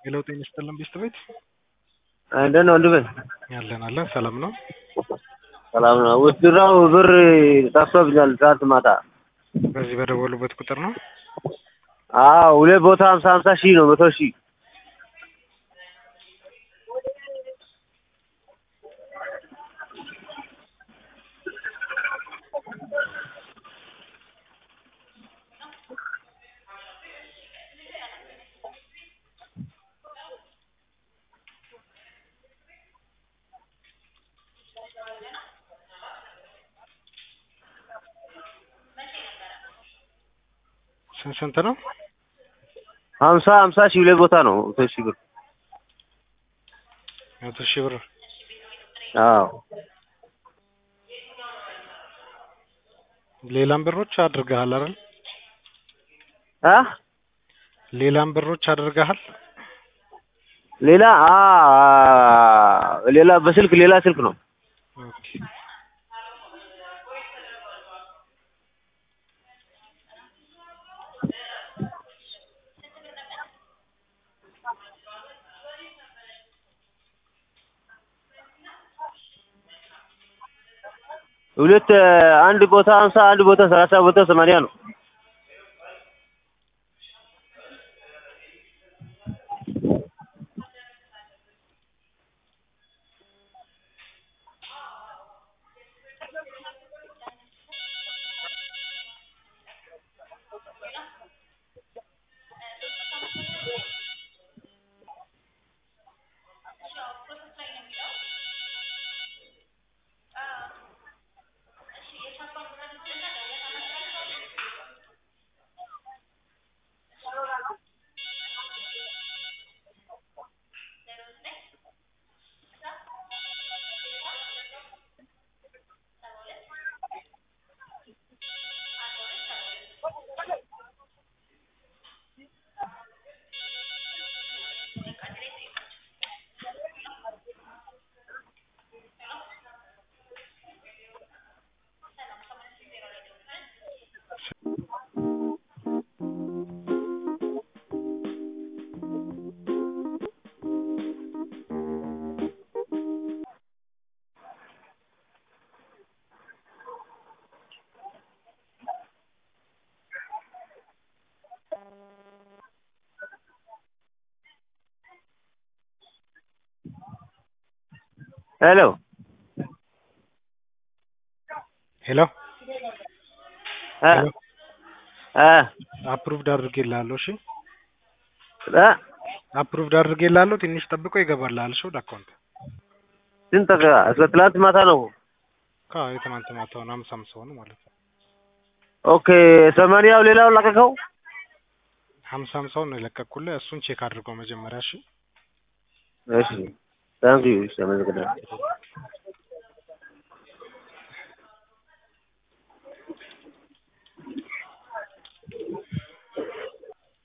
ሄሎ ጤና ይስጥልን ቤስት ቤት እንደት ነው ወንድሜ? ያለን አለን ሰላም ነው። ሰላም ነው። ውትድራው ብር ጠፍቶብኛል ትናንት ማታ። በዚህ በደወሉበት ቁጥር ነው። አዎ ሁለት ቦታ ሀምሳ ሀምሳ ሺህ ነው መቶ ሺህ ስንት ስንት ነው? ሀምሳ ሀምሳ ሺህ ሁለት ቦታ ነው መቶ ሺህ ብር። መቶ ሺህ ብር አዎ ሌላም ብሮች አድርገሃል አይደል? አ ሌላም ብሮች አድርገሃል? ሌላ አ ሌላ በስልክ ሌላ ስልክ ነው። ኦኬ ሁለት አንድ ቦታ ሀምሳ አንድ ቦታ ሰላሳ ቦታ ሰማንያ ነው። ሄሎ ሄሎ አ አ አፕሩቭድ አድርጌልሃለሁ። እሺ አ አፕሩቭድ አድርጌልሃለሁ። ትንሽ ጠብቆ ይገባልሃል። እሺ ወደ አካውንት ስንት ቀን? እስከ ትላንት ማታ ነው። ካ የትናንት ማታውን ሀምሳ ሀምሳ ሆነ ማለት ነው። ኦኬ ሰማንያው ሌላው ለቀቀው። ሀምሳ ሀምሳውን ነው የለቀኩልህ። እሱን ቼክ አድርገው መጀመሪያ እሺ። እሺ ታንክ ዩ። እሺ አመሰግናለሁ።